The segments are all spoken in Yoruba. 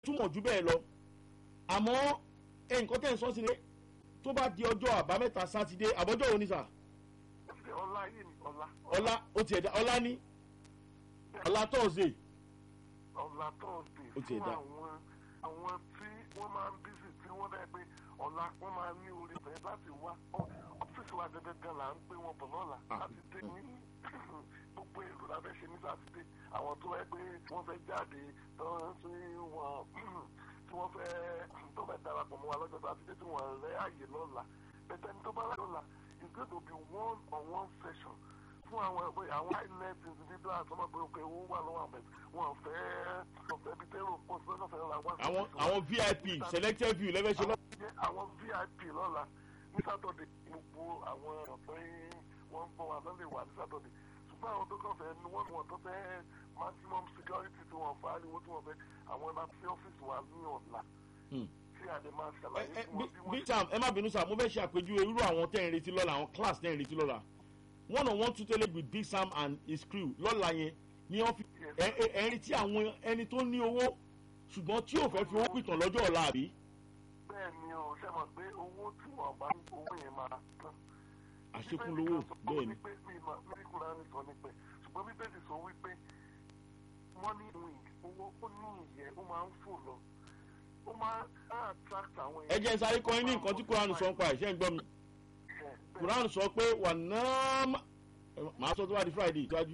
túmọ̀ jù bẹ́ẹ̀ lọ àmọ́ nǹkan tẹ̀ ń sọ sí ni tó bá di ọjọ́ àbámẹ́ta sátidé àbọ́jọ́ òní sà ọlá yìí ni ọlá. ọlá ó tiẹ̀ dá ọlá ní ọlá tọ́ọ̀sì ọlá tọ́ọ̀sì Ó tiẹ̀ fún dá. àwọn àwọn tí wọ́n máa ń bísí tí wọ́n dẹ́ pé ọ̀la wọ́n máa ní orí bẹ̀rẹ̀ láti wá Ọ́- ọ́fíìsì wa gẹ́gẹ́ gan là ń pé wọn bọ̀ lọ́la Ah. sátidé ní gbogbo èrò la fẹ́ ṣe ní sátidé àwọn tó wẹ́ pé wọ́n fẹ́ jáde tó ń sí wọn tí wọ́n fẹ́ tó fẹ́ darapọ̀ mọ́ wa lọ́jọ́ sátidé tí wọ́n rẹ́ àyè lọ́la bẹ̀tẹ̀ ní tó bá rẹ̀ lọ́la it's going to be one on one session fún àwọn ẹgbẹ́ àwọn islet individuals ọmọ pé òkè owó wà lọ́wọ́ àmì wọn fẹ́ wọn fẹ́ bí tẹ́rọ pọ̀ sí lọ́nà fẹ́ ra wá. àwọn àwọn vip selected view lẹ́fẹ̀ẹ́ ṣe lọ́ Jẹ́ àwọn vip lọ́la ní sátọ̀dẹ̀ gbogbo àwọn ọ̀pẹ́ wọn bọ̀ wá lọ́lẹ̀ wà ní sátọ̀dẹ̀ ṣùgbọ́n àwọn tó kàn fẹ́ ni wọ́n wọ́n tó fẹ́ maximum security tí wọ́n fà á ariwo tí wọ́n fẹ́ àwọn ẹ̀ma sí ọ́fíìsì wa ní ọ̀la Hmm. tí a lè máa ẹ ṣàlàyé ẹ fún wọn bí wọ́n bí sam ẹ má bínú sá mo fẹ́ ṣe àpèjúwe irú àwọn tẹ́ ń retí lọ́la àwọn class tẹ́ ń retí lọ́la one on one tutelé with big sam and his crew lọ́la yẹn ní ọ́fíìsì Yes. ẹ ẹ ẹ ń retí àwọn ẹni tó ní owó ṣùgbọ́n tí ò fẹ́ fi owó pìtàn lọ́jọ́ ọ̀la àbí. bẹ́ẹ̀ ni o ṣe mọ̀ pé owó tí wọ́n bá ní owó yẹn máa tán. àṣekún lówó bẹ́ẹ̀ ni. mílíkùnrin á ní sọ nípa ẹ̀ ṣùgbọ́n bíbélì sọ wípé money wing owó ó ní ìyẹ́ ó máa ń fò lọ ó máa ń attract àwọn ẹ jẹ́ sáré kọ́ yín ní nǹkan tí kuranu sọ ń pa ẹ̀ ṣé ń gbọ́ mi kuranu sọ pé wà náà má- ẹ, màá sọ tó bá di friday ìtọ́jú.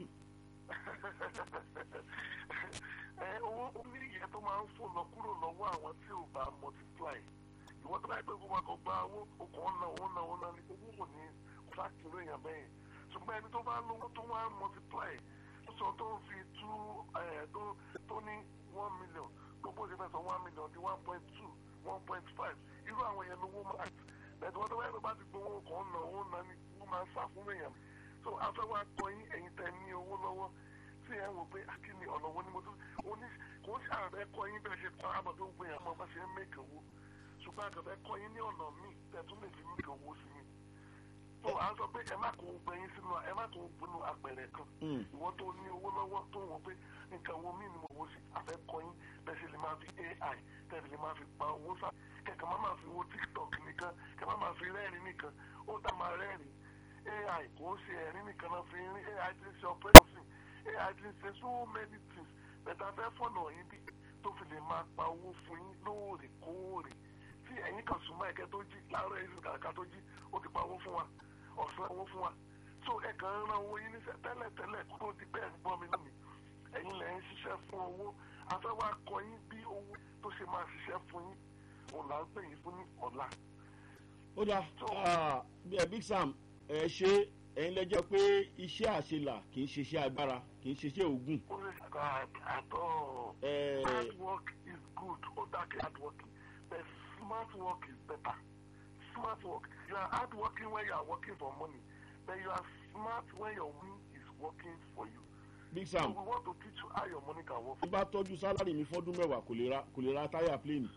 ẹ owó ó ní ìyẹ́ tó máa ń fò lọ kúrò lọ́wọ́ àwọn tí ò bá multiply ìwọ́n tó bá yẹ pé kó máa kọ gba owó okùn ọ̀nà ọ̀nà ọ̀nà ni owó kò ní fàkìrì èèyàn bẹ́ẹ̀ ṣùgbọ́n ẹni tó bá lówó tó wá multiply tó sọ tó ń fi tú ẹ̀ tó tó ní one million gbogbo ṣe fẹ́ sọ one million di one point two one point five irú àwọn yẹn lówó máa bẹ̀rẹ̀ wọ́n tó bá yẹ pé bá ti gbowó okùn ọ̀nà ọ̀nà ni wọ́n máa ń sá fún èèyàn so afẹ́ wa kọ́ yín ẹ̀yin tẹ̀ ní owó lọ́wọ́ tí ẹ wò pé akíní ọ̀nà wo ni mo tún oní kò ń ṣàrẹ̀ kọ́ yín bẹ́ẹ̀ ṣe kọ́ àbọ̀ tó ń gbé yẹn mọ́ bá ṣe ń mẹ́kẹ̀ owó ṣùgbọ́n àgbẹ̀ kọ́ yín ní ọ̀nà míì tẹ̀ tún lè fi mẹ́kẹ̀ owó sí mi. tó à ń sọ pé ẹ má kó gbẹ yín sínú ẹ má kó gbinú apẹ̀rẹ̀ kan Mm. ìwọ́n tó ní owó lọ́wọ́ tó wọ́n pé nǹkan wo míì ni mo wò sí àfẹ́ kọ́ yín bẹ́ẹ̀ ṣe lè máa fi ai tẹ̀lé lè máa fi pa owó sá kẹ̀kẹ́ má máa fi wo tiktok nìkan kẹ̀ má máa fi rẹ́rìn nìkan ó dá máa rẹ́rìn ai kò ń ṣe ẹ̀rín nìkan náà fi rin ai ti ń ṣe operation ai ti ń ṣe so many things bẹ̀tà fẹ́ fọ̀nà yín bí tó fi lè máa pa owó fún yín lóòrèkóòrè tí ẹ̀yin kan súnmọ́ ẹ̀kẹ́ tó jí láàárọ̀ ẹ̀sìn kàkà tó jí ó ti pa owó fún wa ọ̀sán owó fún wa so ẹ kàn ń ran owó yín níṣẹ́ tẹ́lẹ̀ tẹ́lẹ̀ kó tó di bẹ́ẹ̀ ń gbọ́ mi lónìí ẹ̀yin lẹ̀ ń ṣiṣẹ́ fún owó afẹ́wà kọ yín bí owó tó ṣe máa ṣiṣẹ́ fún yín òun là ń pè yín fún ní ọ̀la. ó dáa ah, bí ẹ big sam ẹ ṣe ẹ̀yin lẹ́jọ́ pé iṣẹ́ àṣelà kì í ṣe iṣẹ́ agbára kì í ṣe iṣẹ́ ògùn. ó lè ṣàkà àtọ̀ ẹ hard work is good ó dákẹ́ hard working but smart work is better smart work you are hard working when you are working for money but you are smart when your money is working for you. big so sam we want to teach you how your money can work. bí bá tọ́jú sálárì mi fọ́dún mẹ́wàá kò lè ra kò lè ra táyà pléènì.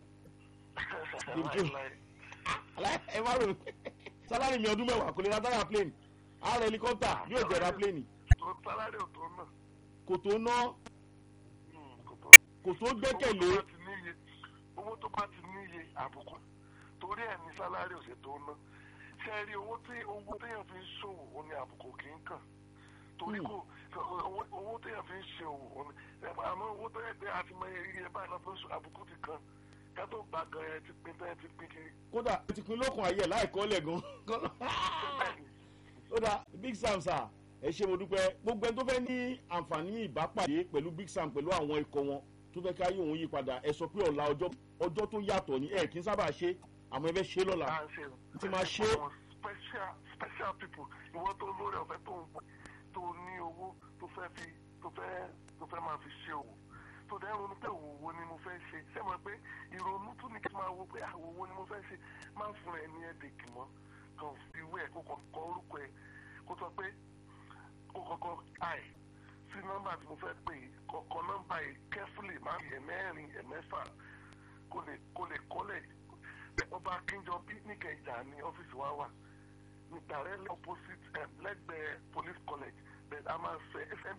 Láíláí. ẹ má rò sálárì mi ọdún mẹ́wàá kò lè ra táyà pléènì ààrẹ helicopter yóò jẹ́ ra pléènì tó sálárì ò tó náà. kò tó ná Hmm, kò tó. kò tó gbẹ́kẹ̀lé owó tó bá ti níye owó tó bá ti níye àbùkù torí ẹ̀ ní sálárì ò ṣe tó ná ṣe rí owó tí owó téèyàn fi ń ṣòwò ó ní àbùkù kì í kàn torí kò owó owó téèyàn fi ń ṣe òwò ó ní àmọ́ owó tó yẹ pé a ti mọ iye báyìí lọ́pọ̀ oṣù àbùkù ti kàn ká tó gbà gan ẹ ti pin tẹ́ ẹ ti pin kiri. kódà ó ti pin lókun ayé láìkọ́ lẹ̀ gan. bẹ́ẹ̀ni ó dáa big sam sir ẹ ṣe mo dúpẹ́ gbogbo ẹni tó fẹ́ ní àǹfààní ìbápàdé pẹ̀lú big sam pẹ̀lú àwọn ikọ̀ wọn tó fẹ́ káyé òun yí padà ẹ sọ pé ọ̀la ọjọ́ ọjọ́ tó yàtọ̀ ní ẹ kì í sábà ṣe àmọ́ ẹ fẹ́ ṣe lọ́la à ń ṣe tí máa ṣe àwọn special special people ìwọ tó lórí ọ̀fẹ́ tó ń pọ̀ tó ní owó tó fẹ́ fi tó fẹ́ tó fẹ́ máa fi ṣe òwò tó dẹ́ ronú pé òwò wo ni mo fẹ́ ṣe ṣé mo pé ìrònú tún ní kí n máa wo pé àwò wo ni mo fẹ́ ṣe máa ń fún ẹ ní ẹ̀dẹ̀kì mọ́ kàn fi ìwé ẹ̀ kó kàn kọ orúkọ ẹ̀ kó sọ pé kó kọ́kọ́ àì sí nọ́mbà tí mo fẹ́ pè é kọ́kọ́ nọ́mbà yìí carefully máa fi ẹ̀mẹ́rin ẹ̀mẹ́fà kó lè kó lè kọ́lẹ̀ ọba akínjọ bí níkẹjà ní ọ́fíìsì wa wà ní directly opposite um, lẹ́gbẹ̀ẹ́ police college but a máa fẹ́ fm